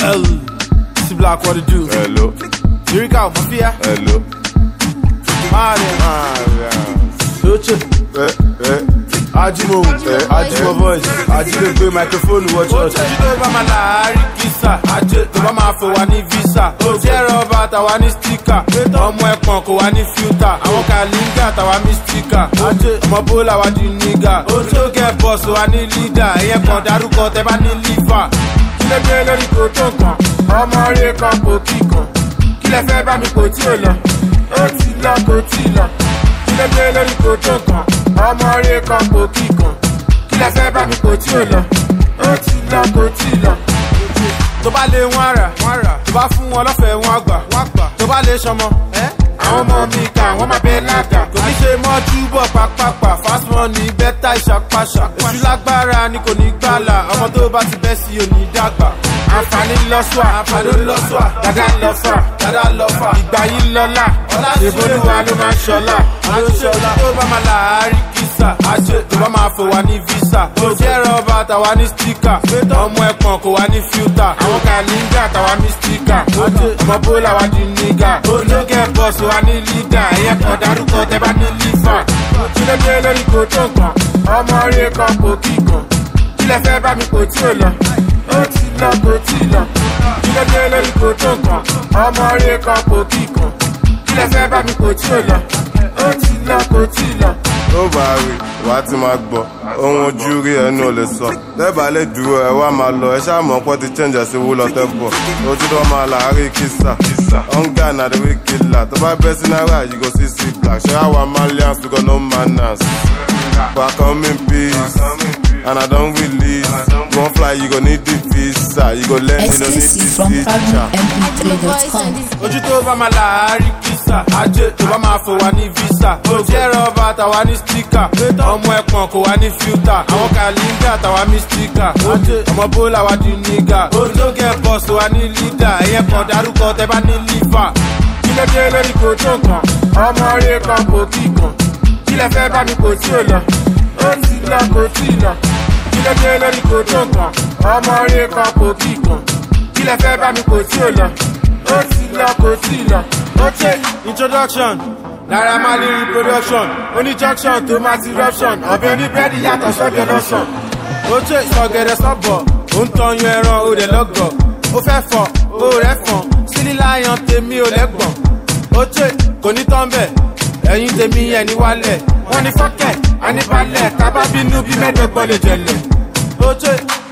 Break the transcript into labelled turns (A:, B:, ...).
A: L. C Black, what it do?
B: Hello,
A: Lyrical, Mafia,
B: hello.
A: Martin, Lucha,
B: Eh, eh.
A: Ajimo, Ajimo voice, Ajimo gbé microphone wọ church. Ojú tó bá máa láàárín kìsà, ajé tó bá máa fò wá ní visa. Ojú ẹ̀rọ ọba tàwa ní stika, ọmọ ẹ̀pọ̀n kò wá ní filter. Àwọn kàlíńgà tàwa ní stika, ọmọ bólà wá di nígà. Ojú tó kẹ́ bọ̀sù wá ní leader, ẹ̀yẹ kan dárúkọ tẹ bá ní liver. Kí ló dé lórí kò tó nǹkan? Ọmọ rẹ̀ kan kò kíkan. Kí lẹ fẹ́ bá mi kò tí ò lọ? Ó ti lọ kò tí lọ kí ló dé lórí kò tó kan ọmọ rẹ kan kò kí kan kí lẹ fẹ́ bá mi kò tí ò lọ ó ti lọ kò tí lọ. tó bá lé wọn rà tó bá fún wọn lọ́fẹ̀ẹ́ wọn àgbà tó bá lè sọmọ àwọn ọmọ mi kà wọ́n máa bẹ lága kò ní ṣe mọ́ túbọ̀ pápápá fast money bẹ́tà ìṣàpàṣà èṣù lágbára ni kò ní gbàlà ọmọ tó bá ti bẹ́ sí òní dàgbà àǹfààní lọ́sùà àǹfààní lọ́sùà dada lọ́fà dada lọ́fà ìgbà yìí lọ́la ìbolúwa ló máa ń ṣọlá àṣọlá tó bá máa láàárín kìsà àṣẹ tó bá máa fò wá ní visa ojú ẹ̀rọ ọba tàwa ní stika ọmọ ẹ̀pọ̀n kò wá ní filta àwọn kàlíńgà tàwa ní stika ọmọ bólà wá di nígà olókè bọ́ọ̀sì wá ní lídà ẹ̀yẹ kan dárúkọ tẹ bá ní lífà kí ló dé lórí kò tó nǹkan ọmọ rẹ kan kò kí kan kí lẹ fẹ́ bá mi kò tí ò lọ ó ti lọ kò tí lọ kí ló dé lórí kò tó nǹkan ọmọ rẹ kan kò kí kan kí lẹ fẹ́ bá mi kò tí ò lọ ó ti lọ kò tí lọ.
B: Ó bá rí, wà á ti máa gbọ́. Ohun ojú rí ẹnu ò lè sọ. Lẹ́bàá lè dúró ẹ wá máa lọ. Ẹ ṣáà mọ̀ pé ti change ẹ̀ sí wúlọ tẹ́ bọ̀. Ojú tó máa láàárín kìsà. Hunger na the way killer. Tó bá bẹ́ sí náírà, you go see see black. Ṣé àwa Malians we got no manners? But I come in peace. And I don't release. You wan fly, you go need the visa. You go learn, you no need
C: Exclusive from
B: the teacher.
C: FabulMP3.com.
A: ojú tó bá máa láàárín kìsà ajé tó bá máa fò wá ní visa ojú ẹ̀rọ ọba tàwa ní stika ọmọ ẹ̀pọ̀n kò wá ní filta àwọn kàlíńgà tàwa ní stika ọmọ bólà wá di nígà olókè bọ́ọ̀sì wá ní lídà ẹ̀yẹ kan dárúkọ tẹ bá ní lífà kí ló dé lórí kò tó kan ọmọ rẹ kan kò kí kan kí lẹ fẹ́ bá mi kò tí ò lọ ó ti lọ kò tí lọ kí ló dé lórí kò tó kan ọmọ rẹ kan kò kí kan kí lẹ fẹ́ bá mi kò tí ò lọ ó ti lọ kò tí lọ. ó ṣe introduction naira marley reproduction oní junction tó máa ti ruption ọbẹ̀ oníbẹ́ẹ̀dì yàtọ̀ sọ́bẹ̀ lọ́sàn. ó ṣe ìsọ̀gẹ̀dẹ̀ sọ́bọ̀ ó ń tọyún ẹran ó rẹ̀ lọ́gọ̀ ó fẹ́ fọ̀ ó rẹ̀ fọ̀n sílí láyàn tèmi ò lẹ́gbọ̀n. ó ṣe kò ní tán bẹ̀ ẹ̀yin tèmi ẹ̀ ní wálẹ̀ wọ́n ní fọ́kẹ̀ àníbalẹ̀ tábà bínú bí mẹ́ẹ̀ẹ́dọ́gbọ̀n lè jẹ̀lẹ̀. ó ṣe